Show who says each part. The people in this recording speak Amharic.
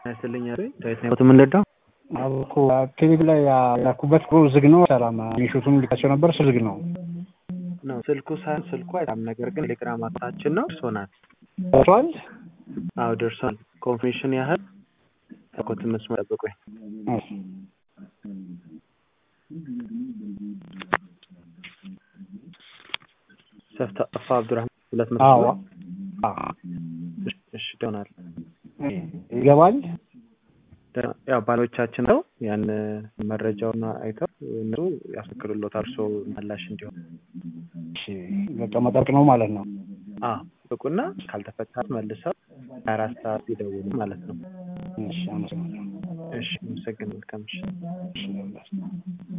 Speaker 1: ያስልኝ ዳዊት ነው የምንረዳው።
Speaker 2: አብኩ ቴሌቪ ላይ ያኩበት ዝግ ነው። ሰላም ሚሹቱን ልካቸው ነበር እሱ ዝግ ነው
Speaker 1: ነው ስልኩ ሳይሆን ስልኩ አይታም፣ ነገር ግን ቴሌግራም አታችን ነው ደርሶናል።
Speaker 2: ደርሷል።
Speaker 1: አዎ ደርሷል። ኮንፊርሜሽን ያህል ተኮት መስመር ጠብቁኝ። ሰፍታ አፋ አብዱራህማን ሁለት መቶ
Speaker 2: አዎ
Speaker 1: እሺ ደሆናል
Speaker 2: ይገባል።
Speaker 1: ያው ባሎቻችን ነው ያን መረጃውን አይተው እነሱ ያስፈቅዱሎታል እርሶ መላሽ እንዲሆን።
Speaker 2: እሺ በቃ መጠብቅ ነው ማለት ነው።
Speaker 1: አዎ ብቁና ካልተፈታ መልሰው አራት ሰዓት ይደውሉ ማለት ነው።
Speaker 2: እሺ አመሰግናለሁ።
Speaker 1: እሺ አመሰግናለሁ። መልካም ምሽት።
Speaker 2: እሺ